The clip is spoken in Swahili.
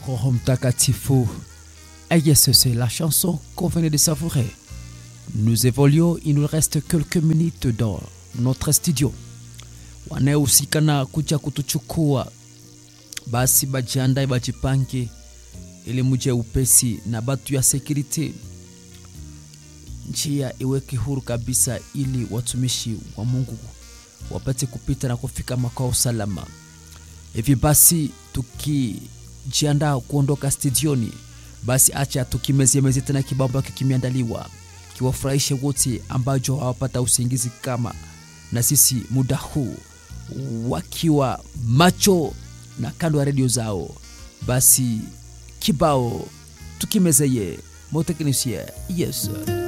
Roho Mtakatifu. Et yes, c'est la chanson qu'on venait de savourer. Nous évoluons, il nous reste quelques minutes dans notre studio. Wanaohusika na kuja kutuchukua basi bajiandae, bajipange ili muje upesi na batu ya security, njia iweke huru kabisa, ili watumishi wa Mungu wapate kupita na kufika makao salama. Hivi basi tukijiandaa kuondoka studioni, basi acha tukimeziemezi tena kibao ambacho kimeandaliwa kiwafurahishe wote ambacho hawapata usingizi kama na sisi muda huu wakiwa macho na kando ya redio zao. Basi kibao tukimezeye moteknisie yes